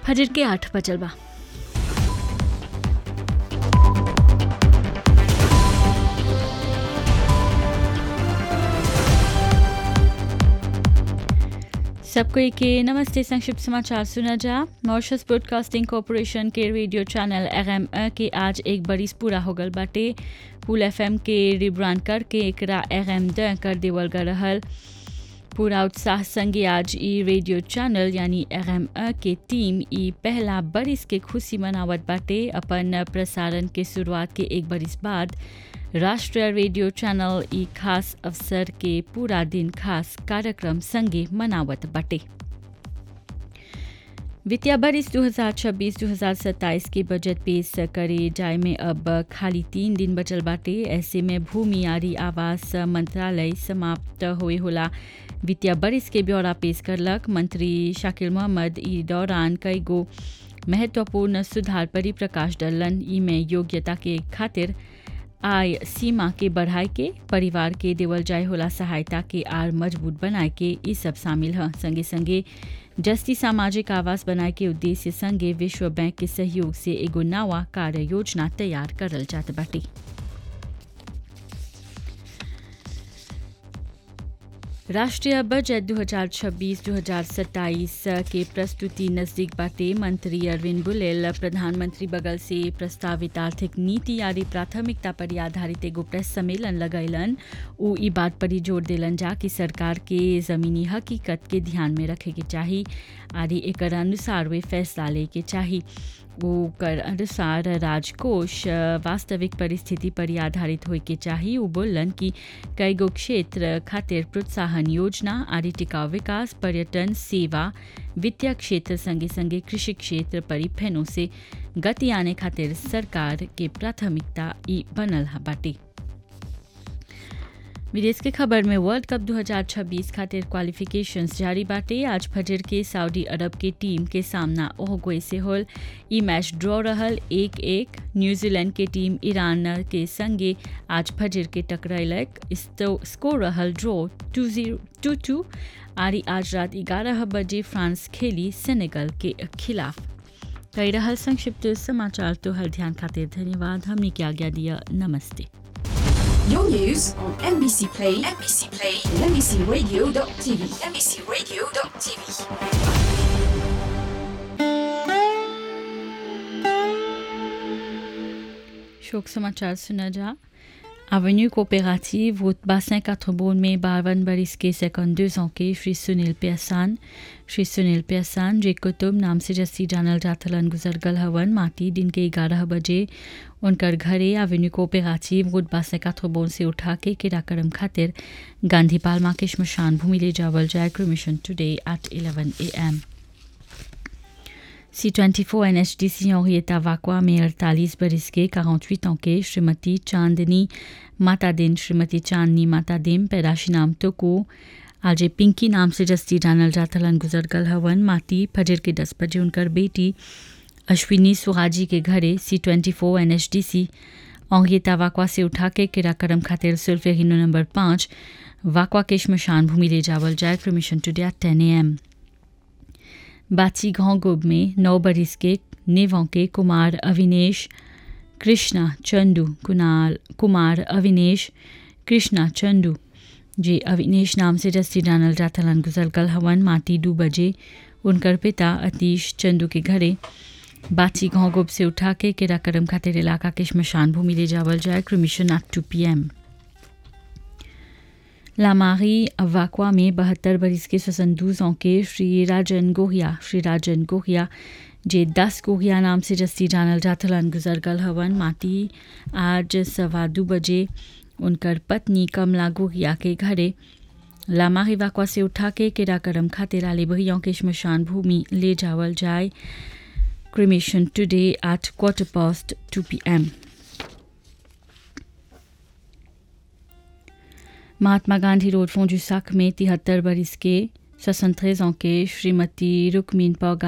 फजर के आठ बजल बा सबको के नमस्ते संक्षिप्त समाचार सुना जा मॉरिशस ब्रॉडकास्टिंग कॉरपोरेशन के रेडियो चैनल एम के आज एक बरिस पूरा हो गल बाटे पुल एफ के रिब्रांड करके एकरा एम द कर देवल गल रहल पूरा उत्साह संगे आज ई रेडियो चैनल यानी एम के टीम ई पहला बरिस के खुशी मनावत बाटे अपन प्रसारण के शुरुआत के एक बरिस बाद राष्ट्रीय रेडियो चैनल ई खास अवसर के पूरा दिन खास कार्यक्रम संगे मनावत बाटे वित्तीय बरिस 2026-2027 के बजट पेश करे जाए में अब खाली तीन दिन बचल बाटे ऐसे में भूमि आरी आवास मंत्रालय समाप्त हुए होला वित्तीय बरिस के ब्यौरा पेश करलक मंत्री शाकिल मोहम्मद ई दौरान कई गो महत्वपूर्ण सुधार पर प्रकाश डलन ई में योग्यता के खातिर आय सीमा के बढ़ाए के परिवार के देवल जाए होला सहायता के आर मजबूत बनाए के ई सब शामिल है संगे संगे जस्ती सामाजिक आवास बनाए के उद्देश्य संगे विश्व बैंक के सहयोग से एगो नवा कार्य योजना तैयार करल जात बाटे राष्ट्रीय बजट 2026-2027 के प्रस्तुति नजदीक बाटे मंत्री अरविंद बुलेल प्रधानमंत्री बगल से प्रस्तावित आर्थिक नीति यारी प्राथमिकता पर आधारित एगो प्रेस सम्मेलन लगैलन उ ई बात पर जोर दिलन जा कि सरकार के जमीनी हकीकत के ध्यान में रखे के चाही आदि एकर अनुसार वे फैसला ले के चाही ओकर अनुसार राजकोष वास्तविक परिस्थिति पर आधारित होए के चाही उ बोलन कि कई गो क्षेत्र खातिर प्रोत्साहन योजना आदि टिकाऊ विकास पर्यटन सेवा वित्तीय क्षेत्र संगे संगे कृषि क्षेत्र पर फेनो से गति आने खातिर सरकार के प्राथमिकता ई बनल बाटे विदेश के खबर में वर्ल्ड कप 2026 खातिर क्वालिफिकेशंस जारी बाटे आज फजर के सऊदी अरब के टीम के सामना ओहगोए से होल ई मैच ड्रॉ रहल एक एक न्यूजीलैंड के टीम ईरान के संगे आज फजर के टकरैलक स्कोर रहल draw two zero two two आरी आज रात ग्यारह बजे फ्रांस खेली सेनेगल के खिलाफ कई रहल संक्षिप्त समाचार तो हर ध्यान खातिर धन्यवाद हमने क्या आज्ञा दिया नमस्ते Your news on NBC Play, NBC Play, and NBCRadio.tv, NBCRadio.tv. शोक समाचार सुना जा Avenue coopérative, route Bassin 4 में बावन बरिस के सेकंड deux ans के श्री सुनील प्यासान श्री सुनील प्यासान जे कुतुब नाम से जस्सी जानल जाथलन गुजर गल हवन माटी दिन के ग्यारह बजे उनकर घरे एवेन्यू कोऑपरेटिव रोड बासे काथोबोन से उठा के किराकरम खातिर गांधी पालमा के श्मशान भूमि ले जावल जाए cremation today at 11 M C twenty four N H D C henrietta वाकवा में अड़तालीस बरिस के 48 ans के श्रीमती चांदनी माता दिन श्रीमती चांदनी माता दिन पैदाशी नाम तो को आज पिंकी नाम से जस्ती जानल जाथलन गुजर गल हवन माती फजर के दस बजे उनकर बेटी अश्विनी सुहाजी के घरे C twenty four N H D C औंगेता वाकवा से उठा के किराकरम खातिर सुल्फे हिनो नंबर पाँच वाकवा के श्मशान भूमि ले जावल जाए क्रमिशन टुडे एट टेन ए एम बाची घोंगुब में नौ बरिस के नेवों के कुमार अविनेश कृष्णा चंदू कुनाल कुमार अविनेश कृष्णा चंदू जे अविनेश नाम से जस्ती जानल जाथलन गुजर कल हवन माटी दो बजे उनकर पिता अतीश चंदू के घरे बाची घोंगुब से उठा के किराकरम खातिर इलाका के श्मशान भूमि ले जावल जाए cremation at two P M लामारी वाकवा में बहत्तर बरिस के स्वसंदूज के श्री राजन गोहिया श्री राजन गोहिया जे दस गोहिया नाम से जस्ती जानल जाथलन गुजर गल हवन माटी आज सवा दो बजे उनकर पत्नी कमला गोहिया के घरे लामारी वाकवा से उठा के किराकरम खातिर आले बहियों के श्मशान भूमि ले जावल जाए cremation today at quarter past two P M Mahatma Gandhi road फोंजुसाक में तिहत्तर बरिस के 73 ans के श्रीमती रुक्मीन पौगा